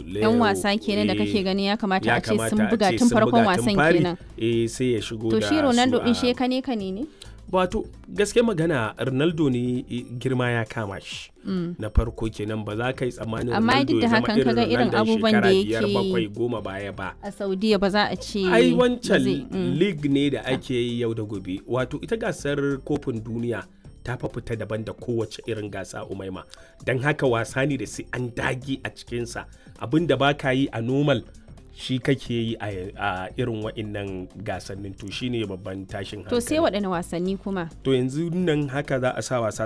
yan wasa kenan da kake gani ya kamata a ce sun buga tun farkon wasan kenan eh sai ya shigo to da shi Ronaldo su din a- shi kane kane ne wato gaske magana Ronaldo ne eh, girma ya kama shi na farko kenan ba za ka yi tsammanin Amma Ronaldo duk da ya zama hakan kaga irin Ronaldon abubuwan da shekara biyar, yake yi. bakwai goma baya ba a Saudiya ba za a ce ai ba wancan zai- mm. league ne da ake yi yau da gobe wato ita gasar kofin duniya ta fa fita daban da kowace irin gasa umaima don haka wasa ne da sai an dage a cikinsa abin da ba ka yi a normal shi kake yi a a irin wa'innan gasannin to shine babban tashin to sai hankali waɗanne wasanni kuma to yanzu nan haka za a sa wasa